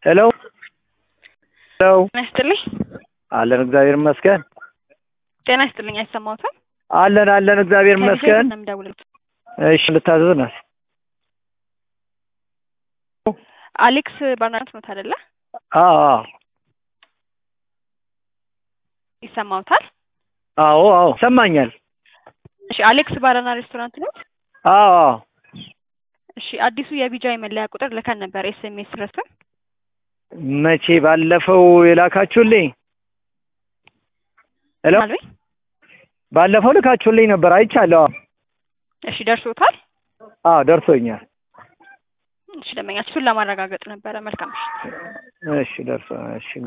ሄሎ ሄሎ ጤና ይስጥልኝ። አለን እግዚአብሔር ይመስገን። ጤና ይስጥልኝ። አይሰማዎትም? አለን አለን እግዚአብሔር ይመስገን። ነው የምደውልልዎት። እሺ ልታዘዝ ናት። አሌክስ ባርናት ኖት አይደለ? አዎ አዎ ይሰማዎታል? አዎ አዎ ይሰማኛል። እሺ አሌክስ ባርና ሬስቶራንት ኖት? አዎ አዎ እሺ አዲሱ የቢጃይ መለያ ቁጥር ልከን ነበር ኤስኤምኤስ ረስተን። መቼ ባለፈው የላካችሁልኝ? ሄሎ አልበኝ። ባለፈው ልካችሁልኝ ነበር አይቻለሁ። እሺ ደርሶታል? አዎ ደርሶኛል። እሺ ደንበኛችን እሱን ለማረጋገጥ ነበረ። መልካም ምሽት። እሺ ደርሶ እሺ